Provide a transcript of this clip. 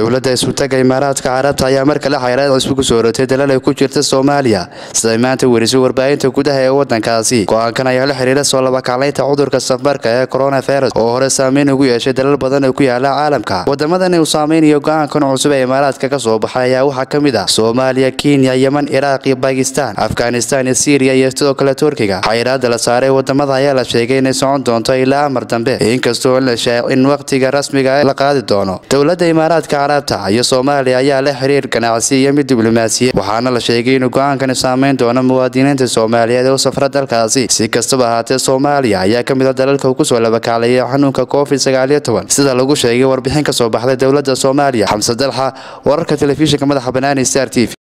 dowladda isutaga imaaraadka carabta ayaa mar kale xayraad cusub ku soo rotay dalal ay ku jirta soomaaliya siday maanta werisay warbaahinta gudaha ee wadankaasi go-aankan ayaa la xiriira soo labakaclaynta cudurka safmarka ee coronavirus oo hore saameyn ugu yeeshay dalal badan oo ku yaala caalamka wadamadan uu saameynayo go-aankan cusub ee imaaraadka ka soo baxay ayaa waxaa ka mid ah soomaaliya kenya yeman iraaq iyo bakistan afghanistan iyo syriya iyo sidoo kale turkiga xayiraada la saaray wadamada ayaa la sheegay inay socon doonto ilaa amar dambe inkastoo la in wakhtiga rasmiga la qaadi doono dowladda imaaraadka carabta iyo soomaaliya ayaa la xiriir ganacsi iyo mid diblomaasiya waxaana la sheegay inuu go-aankani saameyn doono muwaadiniinta soomaaliyeed oo safra dalkaasi si kastaba ahaatee soomaaliya ayaa ka mid a dalalka uu kusoo labakaclayay xanuunka covid sagaaliyo toban sida lagu sheegay warbixin ka soo baxday dowladda soomaaliya xamse dalxa wararka telefishinka madaxa banaani star t v